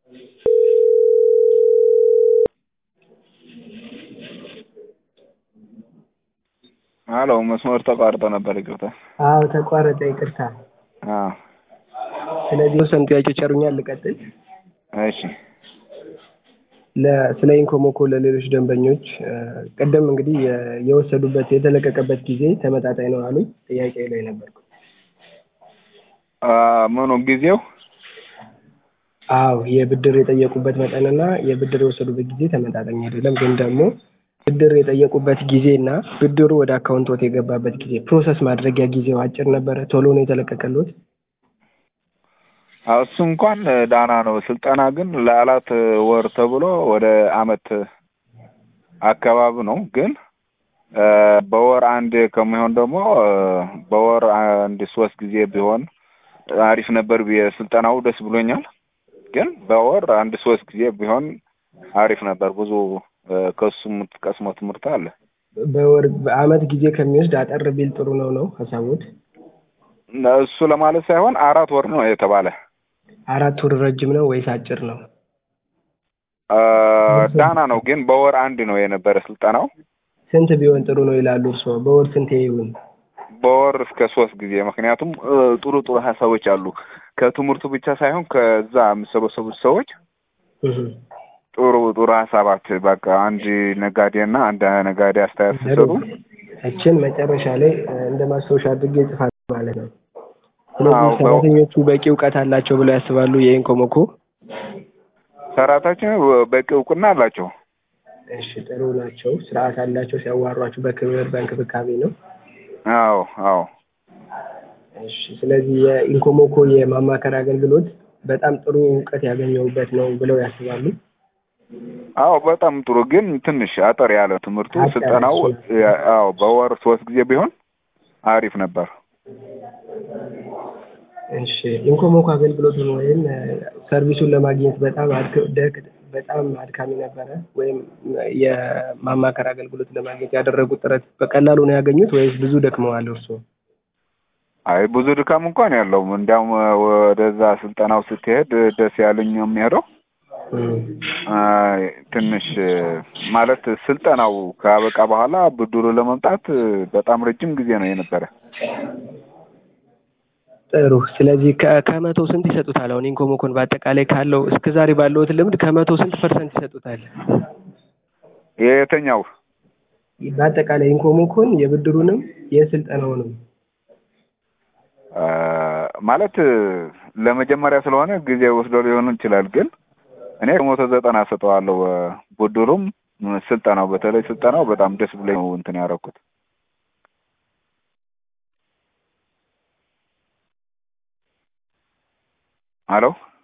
አሎ መስመር ተቋርጦ ነበር ይቅርታ። አዎ ተቋረጠ ይቅርታ። አዎ ስለዚህ የተወሰኑ ጥያቄዎች ያሉኛል ልቀጥል። እሺ ለ- ስለ ኢንኮሞኮ ለሌሎች ደንበኞች ቅድም እንግዲህ የ- የወሰዱበት የተለቀቀበት ጊዜ ተመጣጣኝ ነው አሉኝ። ጥያቄ ላይ ነበርኩ። አ፣ ምኑ ጊዜው አዎ የብድር የጠየቁበት መጠንና የብድር የወሰዱበት ጊዜ ተመጣጣኝ አይደለም። ግን ደግሞ ብድር የጠየቁበት ጊዜና ብድሩ ወደ አካውንቶት የገባበት ጊዜ ፕሮሰስ ማድረጊያ ጊዜው አጭር ነበረ። ቶሎ ነው የተለቀቀሎት? አዎ፣ እሱ እንኳን ዳና ነው። ስልጠና ግን ለአራት ወር ተብሎ ወደ አመት አካባቢ ነው። ግን አ፣ በወር አንድ ከሚሆን ደግሞ አ፣ በወር አንድ ሶስት ጊዜ ቢሆን አሪፍ ነበር ብዬ ስልጠናው ደስ ብሎኛል። ግን በወር አንድ ሶስት ጊዜ ቢሆን አሪፍ ነበር። ብዙ አ፣ ከሱ የምትቀስመው ትምህርት አለ። በወር በአመት ጊዜ ከሚወስድ አጠር ቢል ጥሩ ነው ነው ሀሳቦት? እሱ ለማለት ሳይሆን አራት ወር ነው የተባለ። አራት ወር ረጅም ነው ወይስ አጭር ነው? አ፣ ዳና ነው። ግን በወር አንድ ነው የነበረ ስልጠናው። ስንት ቢሆን ጥሩ ነው ይላሉ እርስዎ? በወር ስንት ይሁን? በወር እስከ ሶስት ጊዜ ምክንያቱም እ፣ ጥሩ ጥሩ ሀሳቦች አሉ ከትምህርቱ ብቻ ሳይሆን ከዛ የሚሰበሰቡት ሰዎች እህ። ጥሩ ጥሩ ሀሳባት በቃ አንድ ነጋዴና አንድ ነጋዴ አስተያየት ሲሰጡ እችን መጨረሻ ላይ እ፣ እንደ ማስታወሻ አድርጌ እጽፋለሁ ማለት ነው። አዎ፣ ስለዚህ ሰራተኞቹ በቂ እውቀት አላቸው ብለው ያስባሉ? የኢንኮሞኮ ሰራተኞች በቂ እውቅና አላቸው። እሺ ጥሩ ናቸው። ስርዓት አላቸው። ሲያዋሯችሁ በክብር በእንክብካቤ ነው። አዎ አዎ እሺ ስለዚህ የኢንኮሞኮ የማማከር አገልግሎት በጣም ጥሩ እውቀት ያገኘሁበት ነው ብለው ያስባሉ? አዎ በጣም ጥሩ ግን ትንሽ አጠር ያለ ትምህርቱ አጠር ስልጠናው እሺ። አዎ በወር ሶስት ጊዜ ቢሆን አሪፍ ነበር። እሺ ኢንኮሞኮ አገልግሎቱን ወይም እ፣ ሰርቪሱን ለማግኘት በጣም አድክ- ደክ- በጣም አድካሚ ነበረ ወይም የማማከር አገልግሎት ለማግኘት ያደረጉት ጥረት በቀላሉ ነው ያገኙት ወይስ ብዙ ደክመዋል እርስዎ? አይ ብዙ ድካም እንኳን ያለው እንዲያውም ወደዛ ስልጠናው ስትሄድ ደስ ያለኝ የሚሄደው እም። አይ፣ ትንሽ ማለት ስልጠናው ካበቃ በኋላ ብድሩ ለመምጣት በጣም ረጅም ጊዜ ነው የነበረ። ጥሩ ስለዚህ ከ- ከመቶ ስንት ይሰጡታል? አሁን ኢንኮሞኮን በአጠቃላይ ካለው እስከ ዛሬ ባለውት ልምድ ከመቶ ስንት ፐርሰንት ይሰጡታል? የተኛው በአጠቃላይ ኢንኮሞኮን የብድሩንም የስልጠናውንም አ፣ ማለት ለመጀመሪያ ስለሆነ ጊዜ ወስዶ ሊሆን ይችላል። ግን እኔ ከመቶ ዘጠና ሰጠዋለሁ። ብድሩም ስልጠናው በተለይ ስልጠናው በጣም ደስ ብሎኝ ነው እንትን ያደረኩት። አሎ